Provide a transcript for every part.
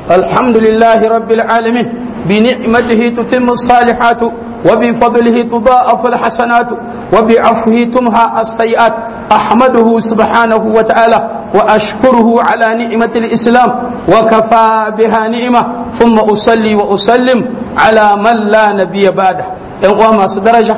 الحمد لله رب العالمين بنعمته تتم الصالحات وبفضله تضاءف الحسنات وبعفوه تمحى السيئات أحمده سبحانه وتعالى وأشكره على نعمة الإسلام وكفى بها نعمة ثم أصلي وأسلم على من لا نبي بعده إن ما درجة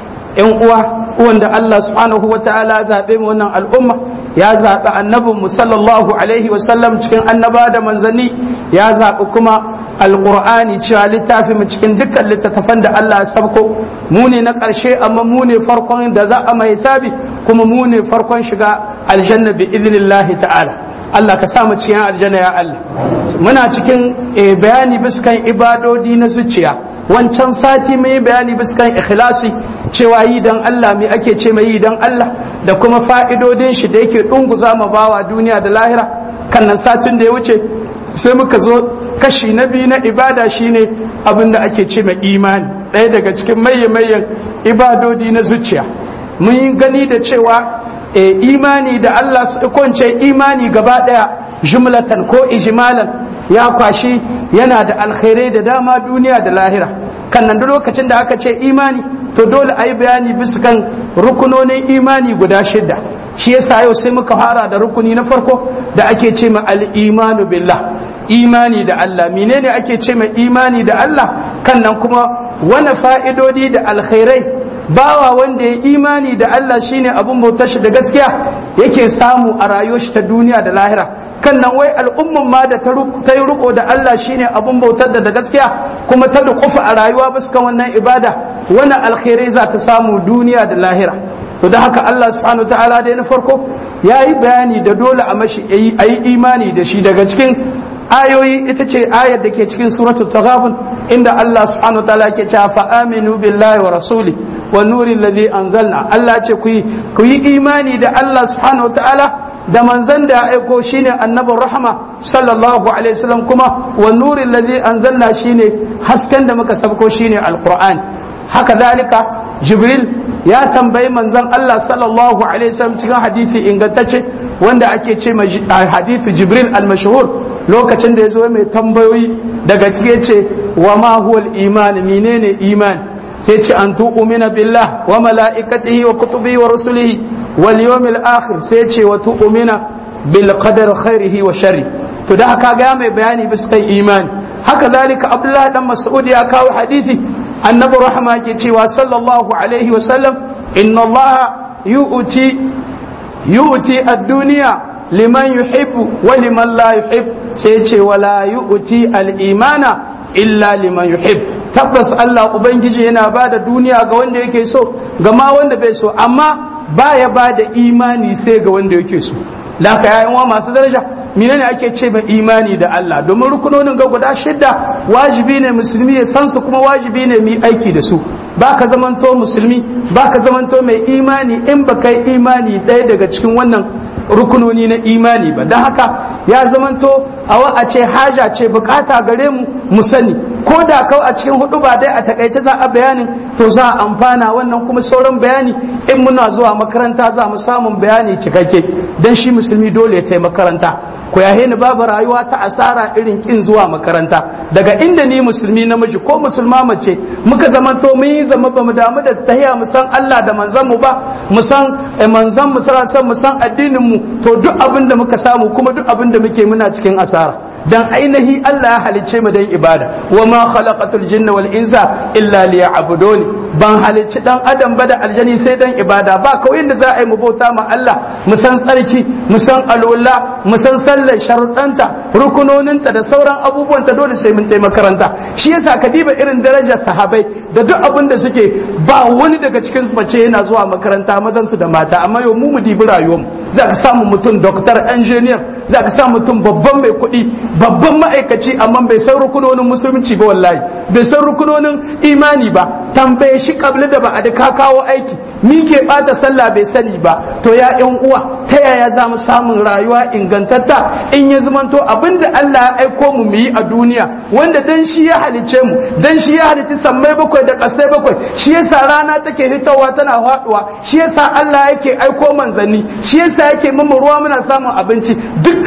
إن wanda Allah subhanahu wa ta'ala zaɓe mu wannan al'umma ya zaɓi annabin mu sallallahu alaihi wasallam cikin annaba da manzanni ya zaɓi kuma alƙur'ani cewa littafi mu cikin dukkan littattafan da Allah ya sabko mu ne na ƙarshe amma mu ne farkon da za a mai sabi kuma mu ne farkon shiga aljanna bi idnillahi ta'ala Allah ka sa mu cikin aljanna ya Allah muna cikin bayani biskan ibadodi na zuciya wancan sati mai bayani biskan ikhlasi cewa yi dan Allah me ake ce mai yi dan Allah da kuma fa'idodin shi da yake dunguza ma bawa duniya da lahira kan nan satin da ya wuce sai muka zo kashi na biyu na ibada shine abin da ake ce mai imani ɗaya daga cikin maye-mayen ibadodi na zuciya mun yi gani da cewa e, imani da Allah su kwance imani gaba ɗaya jumlatan ko ijmalan ya kwashi yana da alkhairai da dama duniya da lahira kan nan lokacin da aka ce imani to dole a yi bayani bisa kan rukunonin imani guda shidda shi yasa yau sai muka fara da rukuni na farko da ake ce ma al-imanu billah imani da Allah menene ake ce ma imani da Allah kan nan kuma wani fa'idodi da alkhairai bawa wanda ya imani da Allah shine abun bautar shi da gaskiya yake samu a rayuwar shi ta duniya da lahira kan nan wai al'umman ma da ta yi riko da Allah shine abun bautar da da gaskiya kuma ta dukufa a rayuwa bisa wannan ibada wani alkhairai za ta samu duniya da lahira to da haka Allah subhanahu ta'ala dai na farko ya yi bayani da dole a mashi a yi imani da shi daga cikin ayoyi ita ce ayar da ke cikin suratul taghabun inda Allah subhanahu ta'ala ke cewa fa aminu billahi wa rasuli wa nuri alladhi anzalna Allah ce ku yi ku yi imani da Allah subhanahu ta'ala da manzan da ya aiko shine annabin rahama sallallahu alaihi wasallam kuma wa nuri alladhi anzalna shine hasken da muka sabko shine alquran haka dalika jibril ya tambayi manzon Allah sallallahu alaihi wasallam cikin hadisi ingantacce wanda ake ce hadisi jibril al-mashhur lokacin da ya zo mai tambayoyi daga cike ce wa ma huwa al-iman menene iman sai ce an tu'mina billah wa mala'ikatihi wa kutubihi wa rusulihi wal yawmil akhir sai ce wa tu'mina bil qadar khairihi wa sharri to da haka ga mai bayani bisa kan imani haka zalika abdullah dan mas'ud ya kawo hadisi annabi rahma ke cewa sallallahu alaihi wa sallam inna allah yu'ti yu'ti ad-dunya liman yuhibbu wa liman la yuhib sai ce wala yu'ti al-imana illa liman yuhib tabbas Allah ubangiji yana ba da duniya ga wanda yake so ga ma wanda bai so amma baya ba da imani sai ga wanda yake so da ka yayin wa masu daraja menene ake ce mai imani da Allah domin rukunonin ga guda shidda wajibi ne musulmi ya san su kuma wajibi ne mu aiki da su baka zamanto musulmi baka zamanto mai imani in ba kai imani ɗaya daga cikin wannan rukunoni na imani ba don haka ya zamanto a a ce haja ce bukata gare mu mu sani ko da kawai a cikin hudu ba dai a takaice za a bayanin to za a amfana wannan kuma sauran bayani in muna zuwa makaranta za mu samun bayani cikakke don shi musulmi dole ya taimaka makaranta ku yahe ni babu rayuwa ta asara irin kin zuwa makaranta daga inda ni musulmi namiji ko musulma mace muka zamanto mun yi zama ba mu damu da tahiya mu san Allah da manzon mu ba mu san manzon mu san mu san addinin mu to duk abin da muka samu kuma duk abin da muke muna cikin asara dan ainihi Allah ya halicce mu dan ibada wa ma khalaqatul jinna wal insa illa liya'buduni ban halicci dan adam ba da aljani sai dan ibada ba kawai da za a yi mu bauta ma Allah mu san tsarki mu san alwala mu san sallar sharuɗanta rukunoninta da sauran abubuwan ta dole sai mun tai makaranta shi yasa ka diba irin darajar sahabai da duk abin da suke ba wani daga cikin mace yana zuwa makaranta mazan su da mata amma yau mu mu dibi rayuwar za ka samu mutum doctor engineer za ka samu mutum babban mai kuɗi babban ma'aikaci amma bai san rukunonin musulunci ba wallahi bai san rukunonin imani ba tambaye shi kabli da ba a da ka kawo aiki mi ke bata sallah bai sani ba to ya yan uwa ta yaya za mu samun rayuwa ingantatta in ya zamanto abinda Allah ya aiko mu mu yi a duniya wanda dan shi ya halice mu dan shi ya halici sammai bakwai da kasai bakwai shi yasa rana take fitowa tana faduwa shi yasa Allah yake aiko manzanni shi yasa yake mu ruwa muna samun abinci dukkan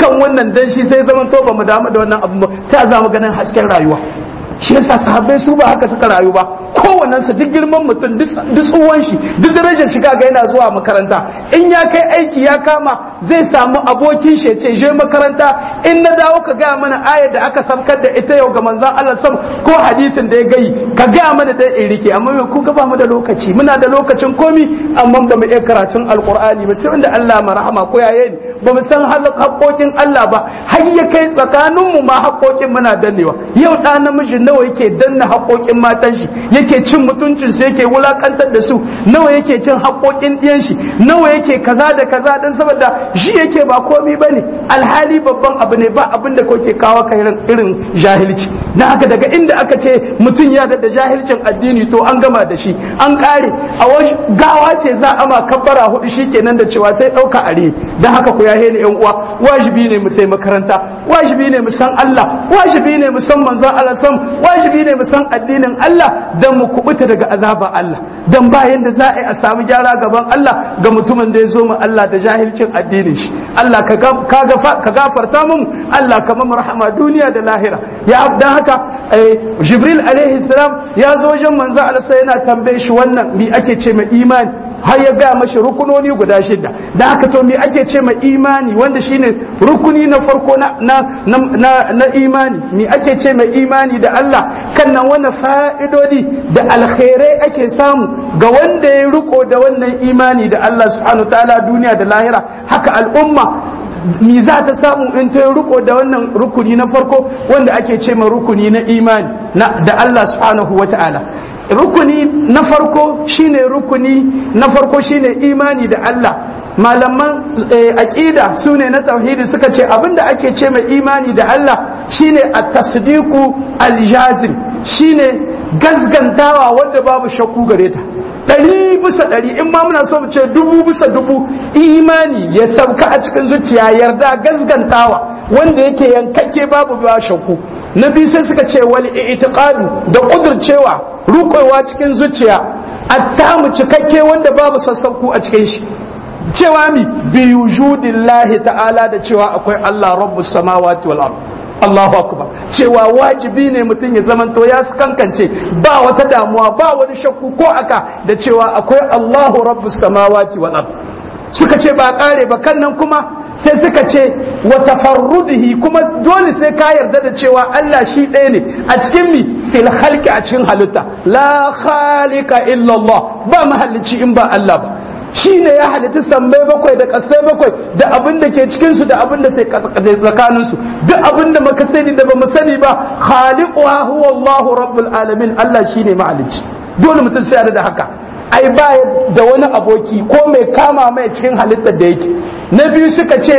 dukkan wannan dan shi sai zaman to ba mu damu da wannan abu ba ta za mu ganin hasken rayuwa shi yasa sahabbai su ba haka suka rayu ba kowannen su duk girman mutum duk tsuwan shi duk darajar shi kaga yana zuwa makaranta in ya kai aiki ya kama zai samu abokin shi ce je makaranta in na dawo ka gaya mana ayar da aka samkar da ita yau ga manzon Allah sam ko hadisin da ya gayi ka gaya mana da in rike amma me ku ba mu da lokaci muna da lokacin komi amma ba mu iya karatun alqur'ani ba sai wanda Allah marhama ko yaye ni ba mu san haƙoƙin Allah ba har ya kai tsakaninmu ma haƙoƙin muna dannewa yau ɗa namiji nawa yake danna haƙoƙin matan shi yake cin mutuncin su yake wulakantar da su nawa yake cin haƙoƙin ɗiyan shi nawa yake kaza da kaza dan saboda shi yake ba komi bane alhali babban abu ne ba abin da kake kawo ka irin jahilci dan haka daga inda aka ce mutum ya da jahilcin addini to an gama da shi an kare a gawa ce za a ma kabbara hudu shikenan da cewa sai ɗauka are dan haka ku yahe ni yan uwa wajibi ne mu tai makaranta wajibi ne mu san Allah wajibi ne mu san manzon Allah sam wajibi ne mu san addinin Allah dan mu kubuta daga azaba Allah dan ba yanda za a yi a samu gyara gaban Allah ga mutumin da ya zo mu Allah da jahilcin addinin shi Allah ka gafarta mun Allah ka mamu rahama duniya da lahira ya dan haka Jibril alaihi salam ya zo wajen manzo Allah sai yana tambaye shi wannan mi ake ce mai imani har ya gaya mashi rukunoni guda shida da haka to me ake ce mai imani wanda shine rukuni na farko na na na, na imani me ake ce mai imani da Allah kan nan wani fa'idodi da alkhairai ake samu ga wanda ya riko da wannan imani da Allah subhanahu ta'ala duniya da lahira haka al'umma mi za ta samu in ta riko da wannan rukuni na farko wanda ake ce ma rukuni na imani da Allah subhanahu wa ta'ala rukuni na farko shine rukuni na farko shine imani da Allah malaman aqida sune na tauhidi suka ce abinda ake ce mai imani da Allah shine at-tasdiqu al-jazim shine gazgantawa wanda babu shakku gare ta ɗari bisa ɗari in ma muna so mu ce dubu bisa dubu imani ya sauka a cikin zuciya yarda gazgantawa wanda yake yankakke babu ba shakku na biyu sai suka ce wal i'tiqadu da kudurcewa rukowa cikin zuciya attamu cikakke wanda babu sassauku a cikin shi cewa mi bi wujudillahi ta'ala da cewa akwai Allah rabbus samawati wal ard Allahu akbar cewa wajibi ne mutum ya zamanto ya kankance ba wata damuwa ba wani shakku ko aka da cewa akwai Allahu rabbus samawati wal ard suka ce ba kare ba kan nan kuma sai suka ce wa tafarrudihi kuma dole sai ka yarda da cewa Allah shi ɗaya ne a cikin mi fil khalqi a cikin halitta la khaliqa illa Allah ba mahallici in ba Allah ba shi ne ya halitta sammai bakwai da kasai bakwai da abin da ke cikinsu da abin da sai tsakaninsu duk abin da muka sani da ba mu sani ba khaliquha huwa Allahu rabbul alamin Allah shine mahalicci dole mutum sai da haka ai ba da wani aboki ko mai kama mai cikin halittar da yake na biyu suka ce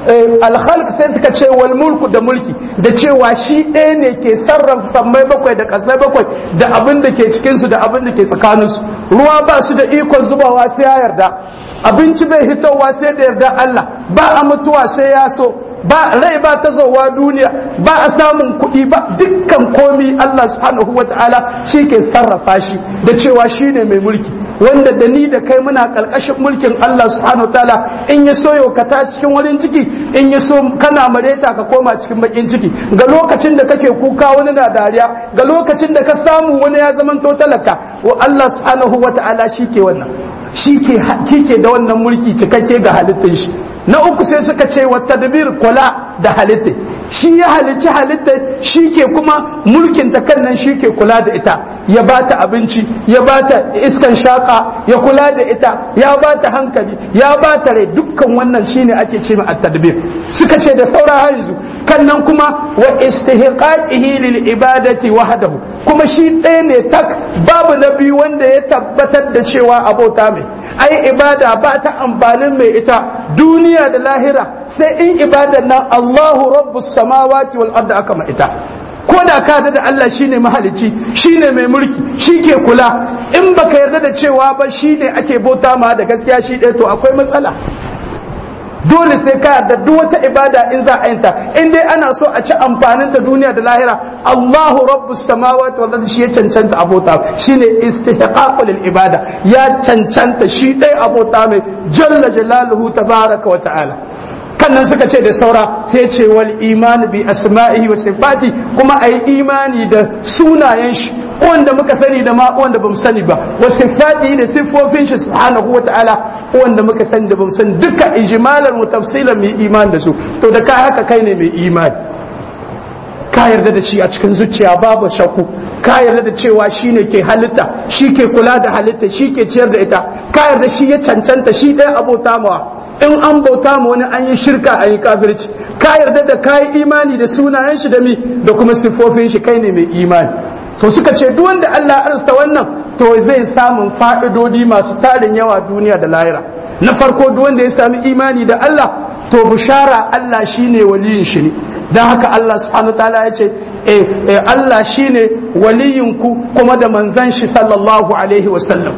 alhalk sai suka ce wal mulku da mulki da cewa shi ɗaya ne ke sarrafa sammai bakwai da ƙasai bakwai da abin da ke cikinsu da abin da ke tsakaninsu ruwa ba su da ikon zubawa sai ya yarda abinci bai hitowa sai da yarda Allah ba a mutuwa sai ya so ba rai ba ta zowa duniya ba a samun kuɗi ba dukkan komi Allah subhanahu wa ta'ala shi ke sarrafa shi da cewa shi ne mai mulki wanda da ni da kai muna ƙarƙashin mulkin Allah subhanahu wa ta'ala in ya so yau ka tashi cikin wurin ciki in ya so kana mareta ka koma cikin bakin ciki ga lokacin da kake kuka wani na dariya ga lokacin da ka samu wani ya zamanto talaka wa Allah subhanahu wa ta'ala shi ke wannan shi ke da wannan mulki cikakke ga halittar shi na uku sai suka ce wa tadbir kula da halitta shi ya halicci halitta shi ke kuma mulkin ta kan nan shi ke kula da ita ya ba ta abinci ya ba ta iskan shaka ya kula da ita ya ba ta hankali ya ba ta rai dukkan wannan shine ake ce ma at-tadbir suka ce da saura yanzu kan nan kuma wa istihqaqihi lil ibadati wahdahu kuma shi ɗaya ne tak babu na biyu wanda ya tabbatar da cewa abota mai ai ibada ba ta amfanin mai ita duniya da lahira sai in ibadar nan Allahu rabbus samawati wal ardi aka ma ita ko da ka da Allah shine mahalicci shine mai mulki shi ke kula in baka yarda da cewa ba shine ake bauta ma da gaskiya shi ɗaya to akwai matsala dole sai ka yarda duk wata ibada in za a yinta in dai ana so a ci amfanin ta duniya da lahira Allahu rabbus samawati wal ardi shi ya cancanta abota shine istihqaqul lil ibada ya cancanta shi dai abota mai jalla jalaluhu tabaraka wa ta'ala kan nan suka ce da saura sai ce wal imani bi asma'ihi wa sifati kuma ayi imani da sunayen shi wanda muka sani da ma wanda bamu sani ba wa sifati da siffofin shi subhanahu wa ta'ala wanda muka sani da bamu sani duka ijmalan wa tafsilan mai imani da su to da ka haka kai ne mai imani ka yarda da shi a cikin zuciya babu shakku ka yarda da cewa shi ne ke halitta shi ke kula da halitta shi ke ciyar da ita ka yarda shi ya cancanta shi ɗaya abota mawa in an bauta ma wani an yi shirka an yi kafirci ka yarda da kayi imani da sunayen shi da mi da kuma siffofin shi kai ne mai imani to suka ce duk wanda Allah ya arsta wannan to zai samun fa'idodi masu tarin yawa duniya da lahira na farko duk wanda ya sami imani da Allah to bushara Allah shine waliyin shi ne don haka Allah subhanahu ta'ala ya ce eh Allah shine waliyinku kuma da manzan shi sallallahu alaihi wasallam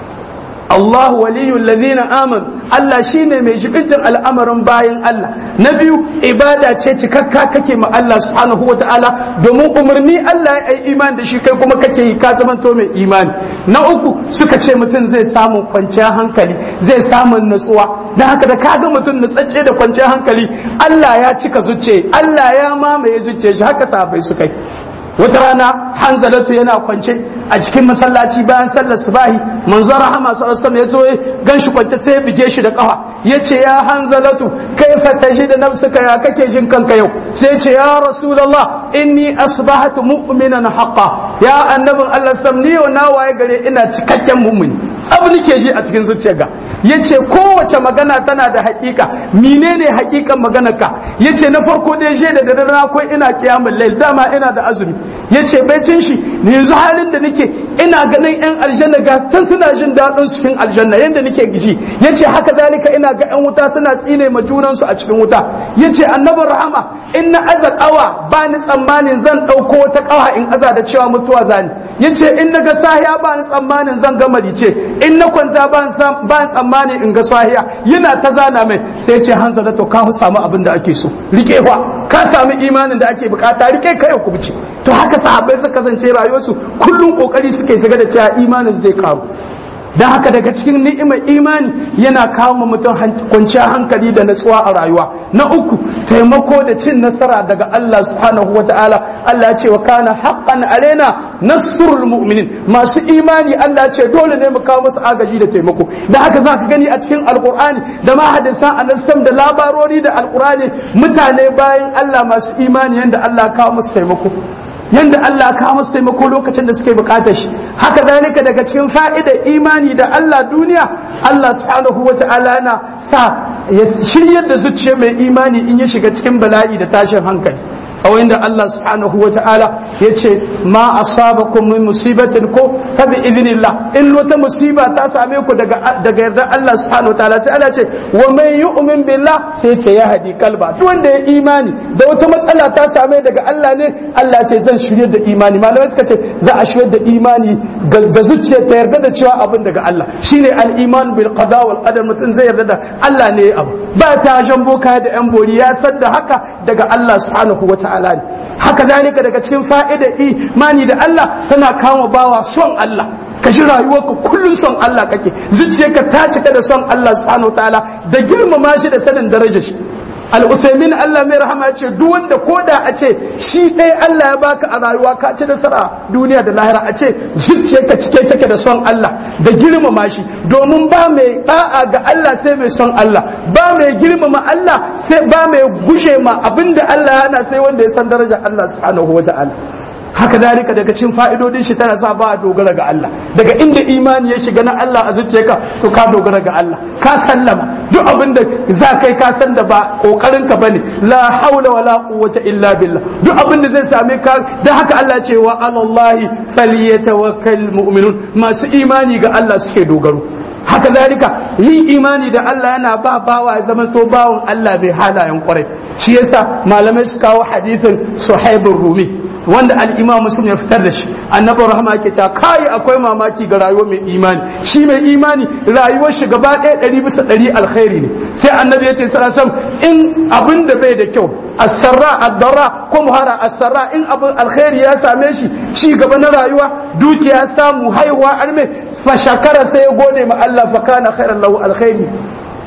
Allah waliyul ladina aman Allah shine mai jibintin al'amarin bayan Allah na biyu ibada ce cikakka kake ma Allah subhanahu ta'ala domin umarni Allah ya yi imani da shi kai kuma kake yi ka zamanto mai imani na uku suka ce mutum zai samu kwanciyar hankali zai samu natsuwa don haka da kaga mutum nutsacce da kwanciyar hankali Allah ya cika zuce Allah ya mamaye zuce shi haka sahabbai suka yi wata rana hanzalatu yana kwance a cikin masallaci bayan sallar subahi manzo rahama sallallahu alaihi ya zo ganshi kwance sai ya bige shi da kafa yace ya hanzalatu kaifa tajid nafsuka ya kake jin kanka yau sai yace ya rasulullah inni asbahatu mu'minan haqqan ya annabin Allah sam ni yau na waye gare ina cikakken mu'mini abu nake ji a cikin zuciyarka yace kowace magana tana da hakika menene hakikan maganarka yace na farko dai je da dare akwai ina kiyamul lail dama ina da azumi yace baicin shi ne yanzu halin da nake ina ganin yan aljanna ga tan suna jin daɗin cikin aljanna yanda nake ji yace haka zalika ina ga yan wuta suna tsine ma junan su a cikin wuta yace annabi rahama in na aza kawa ba ni tsammanin zan ɗauko wata kawa in aza da cewa mutuwa zani yace in na ga sahiya ba ni tsammanin zan ga marice in na kwanta ba ni tsammanin in ga sahiya yana ta zana mai sai ce hanza da to ka samu abin da ake so rike wa ka samu imanin da ake bukata rike kai ku bice to haka sahabbai suka kasance rayuwarsu kullum kokari suke shiga da cewa imanin zai karu don haka daga cikin ni'imar imani yana kawo ma mutum kwanciyar hankali da natsuwa a rayuwa na uku taimako da cin nasara daga Allah subhanahu wa ta'ala Allah ce wa kana haqqan alaina nasrul mu'minin masu imani Allah ce dole ne mu kawo musu agaji da taimako da haka za ka gani a cikin alqur'ani da ma hadisan annabi da labarori da alqur'ani mutane bayan Allah masu imani yanda Allah kawo musu taimako yanda Allah ka musu taimako lokacin da suke bukatar shi haka zalika daga cikin fa'idar imani da Allah duniya Allah subhanahu wa ta'ala yana sa ya shiryar da zuciya mai imani in ya shiga cikin bala'i da tashin hankali a wanda Allah subhanahu wa ta'ala ya ce ma asabakum min musibatin ko fa bi idnillah in wata musiba ta same ku daga daga yardar Allah subhanahu wa ta'ala sai Allah ce wa man yu'min billah sai ce ya hadi kalba duk wanda ya imani da wata matsala ta same daga Allah ne Allah ce zan shirye da imani malamai suka ce za a shirye da imani ga zuciya ta yarda da cewa abin daga Allah shine al-iman bil qada wal qadar mutum zai yarda da Allah ne abu ba ta jambo kaya da yan bori ya san da haka daga Allah subhanahu wa ta'ala ne haka zalika daga cikin fa'idar imani da Allah tana kama bawa son Allah ka ji rayuwarka kullum son Allah kake zuciyarka ta cika da son Allah subhanahu ta'ala da girmama shi da sanin darajar shi al-usaimin Allah mai rahama ya ce duk wanda koda a ce shi ɗaya Allah ya baka a rayuwa ka ci nasara duniya da lahira a ce zuciyarka cike take da son Allah da girmama shi domin ba mai da'a ga Allah sai mai son Allah ba mai girmama Allah sai ba mai gushe ma abinda Allah yana sai wanda ya san darajar Allah subhanahu wa ta'ala haka dalika daga cikin fa'idodin shi tana sa ba a dogara ga Allah daga inda imani ya shiga na Allah a zuciyarka to ka dogara ga Allah ka sallama duk abin da za kai ka san da ba kokarin ka bane la haula wala quwwata illa billah duk abin da zai same ka dan haka Allah ce wa alallahi falyatawakkal mu'minun masu imani ga Allah suke dogaro haka zalika yin imani da Allah yana ba bawa ya zama to bawon Allah bai halayen kwarai shi yasa malamai su kawo hadisin suhaibur rumi wanda al-imam muslim ya fitar da shi annabi rahama yake cewa kai akwai mamaki ga rayuwar mai imani shi mai imani rayuwar shi gaba ɗaya ɗari bisa ɗari alkhairi ne sai annabi ya ce sallallahu in abin da bai da kyau asarra addara ko muhara asarra in abin alkhairi ya same shi ci gaba na rayuwa dukiya samu haihuwa arme fa shakara sai ya gode ma Allah fa kana khairan lahu alkhairi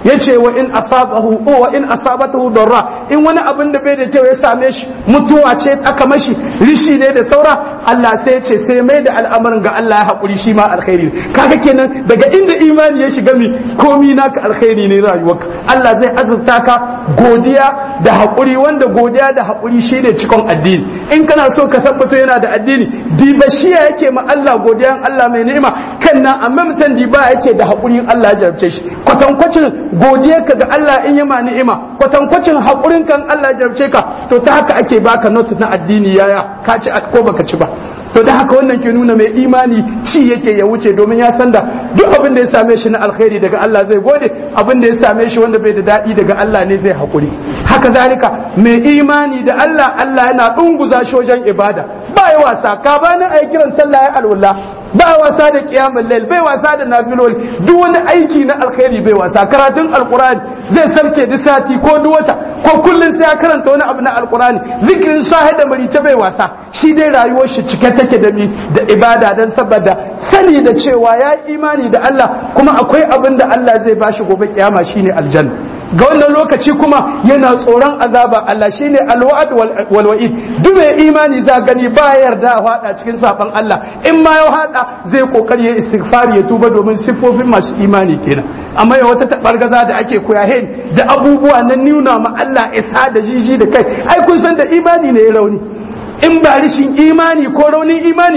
yace wa in asabahu wa in asabatahu darra in wani abin da bai da kyau ya same shi mutuwa ce aka mashi rishi ne da saura Allah sai ce sai mai da al'amarin ga Allah ya haƙuri shi ma alkhairi kaga kenan daga inda imani ya shiga mi komi naka alkhairi ne rayuwarka Allah zai azurta ka godiya da haƙuri wanda godiya da haƙuri shine cikon addini in kana so ka sabbato yana da addini diba shiya yake ma Allah godiyan Allah mai ni'ima kan nan amma mutan diba yake da haƙurin Allah ya jarabce shi kwatankwacin godiyarka ga Allah in yama ni'ima kwatankwacin haƙurin kan Allah ya jarabce ka to ta haka ake baka notu na addini yaya ka ci ko baka ci ba to da haka wannan ke nuna mai imani ci yake ya wuce domin ya san da duk abin da ya same shi na alkhairi daga Allah zai gode abin da ya same shi wanda bai da daɗi daga Allah ne zai haƙuri haka zalika mai imani da Allah Allah yana ɗunguza shi wajen ibada ba ya wasa ka bani a kiran sallah ya alwala ba wasa da kiyamul lail bai wasa da nafiloli duk wani aiki na alkhairi bai wasa karatun alqur'ani zai sarke duk sati ko duk wata ko kullun sai ya karanta wani abu na alqur'ani zikirin sahi da marice bai wasa shi dai rayuwar shi cike take da mi da ibada dan saboda sani da cewa ya imani da Allah kuma akwai abin da Allah zai bashi gobe kiyama shine aljanna ga wannan lokaci kuma yana tsoron azaba Allah shine alwa'd wal wa'id duk mai imani za gani ba yarda hada cikin safan Allah in ma ya hada zai kokari ya istighfari ya tuba domin siffofin masu imani kenan amma ya wata tabargaza da ake koya hen da abubuwa na nuna ma Allah isa da jiji da kai ai kun san da imani ne ya rauni in ba rishin imani ko raunin imani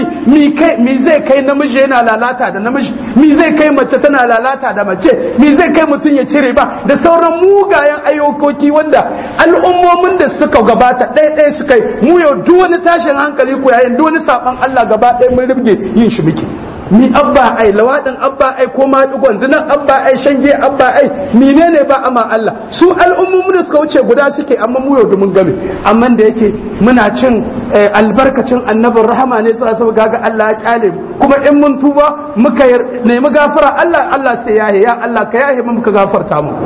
mi zai kai namiji yana lalata da namiji mi zai kai mace tana lalata da mace mi zai kai mutum ya cire ba da sauran mugayen ayyukoki wanda al'ummomin da suka gabata ɗaya ɗaya suka yi mu yau duk wani tashin hankali ko yayin duk wani saban Allah gaba ɗaya mun rubge yin shi muke mi abba ai lawadin abba ai ko ma digon zinan abba ai shange abba ai menene ba ama Allah su al'ummomin da suka wuce guda suke amma mu yau mun game amma da yake muna cin albarkacin annabin rahama ne sai saboda gaga Allah ya kyale kuma in mun tuba muka nemi gafara Allah Allah sai yahe ya Allah ka yahe mu muka gafarta mu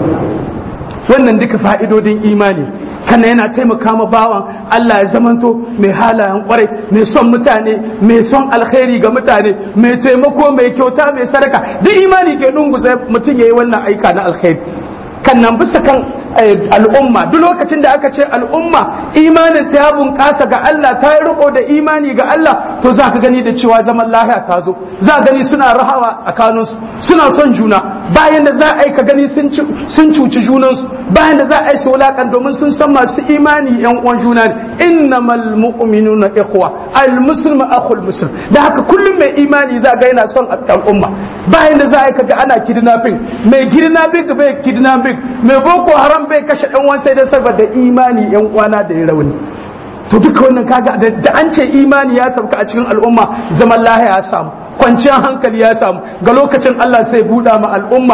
wannan duka fa'idodin imani kana yana taimaka ma bawan Allah ya zamanto mai halayen kwarai mai son mutane mai son alkhairi ga mutane mai taimako mai kyauta mai sadaka duk imani ke dungusa mutum yayi wannan aika na alkhairi kan nan bisa kan al'umma duk lokacin da aka ce al'umma imanin ta ya bunƙasa ga Allah ta yi riko da imani ga Allah to za ka gani da cewa zaman lahiya ta zo za gani suna rahawa tsakaninsu suna son juna bayan da za a yi ka gani sun cuci junansu bayan da za a yi su wulakan domin sun san masu imani yan uwan juna ne innamal mu'minuna ikhwa al muslimu akhul muslim da haka kullum mai imani za ga yana son al'umma bayan da za a yi kaga ana kidnapping mai kidnapping bai kidnapping mai boko haram bai kashe dan uwan sai da saboda imani yan uwana da ya rauni to duka wannan kaga da an ce imani ya sauka a cikin al'umma zaman lahiya ya samu kwanciyar hankali ya samu ga lokacin Allah sai buɗa ma al'umma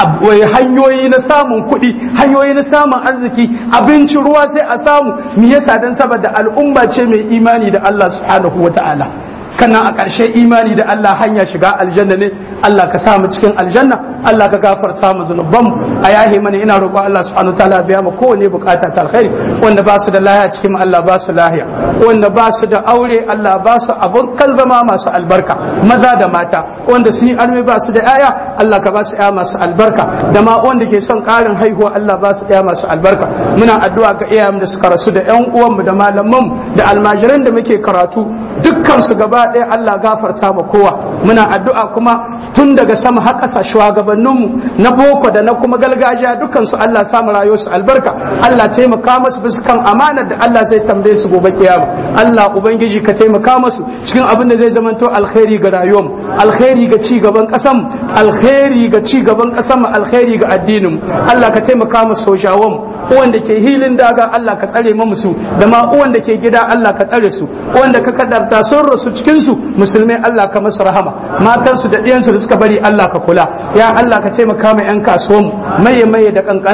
hanyoyi na samun kuɗi hanyoyi na samun arziki abinci ruwa sai a samu me yasa dan saboda al'umma ce mai imani da Allah subhanahu wata'ala kana a ƙarshe imani da Allah hanya shiga aljanna ne Allah ka sa mu cikin aljanna Allah ka gafarta mu zunubanmu a yahi mana ina roƙo Allah subhanahu wa ta'ala biya mu kowane bukata ta alkhairi wanda ba su da lahiya cikin Allah ba su lahiya wanda ba su da aure Allah ba su abun kan zama masu albarka maza da mata wanda sun yi arme ba su da yaya Allah ka ba su yaya masu albarka da ma wanda ke son ƙarin haihuwa Allah ba su yaya masu albarka muna addu'a ga iyayen da suka rasu da ƴan uwanmu da malamanmu da almajiran da muke karatu dukkan su gaba ɗaya Allah gafarta ma kowa muna addu'a kuma tun daga sama har ƙasa shugabanninmu na boko da na kuma gargajiya dukkan su Allah samu rayuwar su albarka Allah taimaka musu bisa kan amanar da Allah zai tambaye su gobe kiyama Allah ubangiji ka taimaka musu cikin abin da zai zamanto alkhairi ga rayuwar alkhairi ga ci gaban ƙasar alkhairi ga ci gaban ƙasar alkhairi ga addinin Allah ka taimaka musu sojawan wanda ke hilin daga Allah ka tsare mu musu da ma wanda ke gida Allah ka tsare su wanda ka kaddarta sun rasu cikin su musulmai Allah ka musu rahama matan su da ɗiyan su da suka bari Allah ka kula ya Allah ka taimaka ma yan kasuwan maye maye da kankanana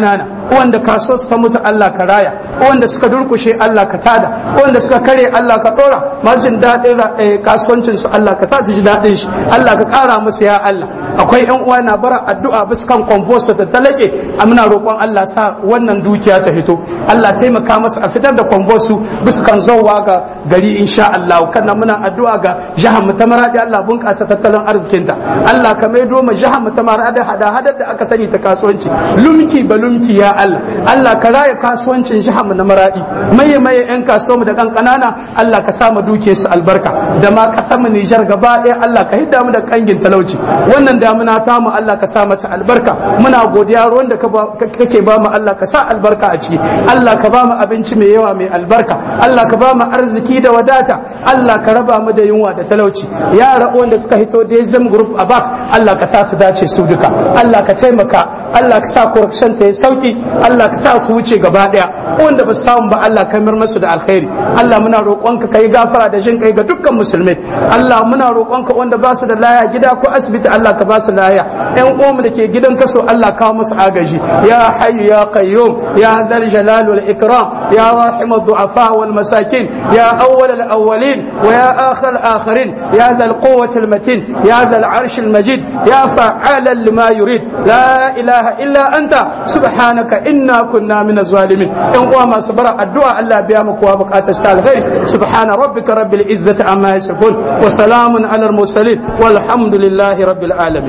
wanda kaso suka mutu Allah ka raya wanda suka durkushe Allah ka tada wanda suka kare Allah ka dora masu jin daɗin kasuwancin su Allah ka sa su ji daɗin shi Allah ka ƙara musu ya Allah akwai ƴan uwa na bara addu'a bisa kan kwamfosa ta talake a muna roƙon Allah sa wannan dukiya ta fito Allah taimaka masa a fitar da kwamfosu bisa kan zauwa ga gari insha Allah kana muna addu'a ga jihar mu ta maradi Allah bunƙasa tattalin arzikinta Allah ka maido ma jihar mu ta maradi hada hadar da aka sani ta kasuwanci lumki ba lumki ya Allah Allah ka raya kasuwancin jihar mu na maradi maye maye ƴan kasuwa mu da kan kanana Allah ka sa mu duke su albarka da ma kasar mu Nijar gaba ɗaya Allah ka hidda mu da kangin talauci wannan damuna ta mu Allah ka sa mata albarka muna godiya ruwan da kake ba mu Allah ka sa albarka a ciki Allah ka ba mu abinci mai yawa mai albarka Allah ka ba mu arziki da wadata Allah ka raba mu da yunwa da talauci yara wanda suka hito Dezem group a bak Allah ka sa su dace su duka Allah ka taimaka Allah ka sa corruption ta yi sauki Allah ka sa su wuce gaba daya wanda ba samu ba Allah ka mir masu da alkhairi Allah muna roƙonka kai gafara da jin kai ga dukkan musulmai Allah muna roƙonka wanda ba su da laya gida ko asibiti Allah ka ba su laya ƴan uwanmu da ke gidan kaso Allah kawo musu agaji ya hayyu ya qayyum ya dhal jalal wal ikram ya rahim ad-du'afa wal masakin ya awwal al awwalin wa ya akhir al akhirin ya dhal quwwati al matin ya dhal arsh al majid ya fa'ala lima yurid la ilaha illa anta subhanaka inna kunna min az-zalimin ƴan uwa masu bara addu'a Allah biya mu kowa bukatar ta alkhairi subhana rabbika rabbil izzati amma yasifun wa salamun ala al mursalin walhamdulillahi rabbil alamin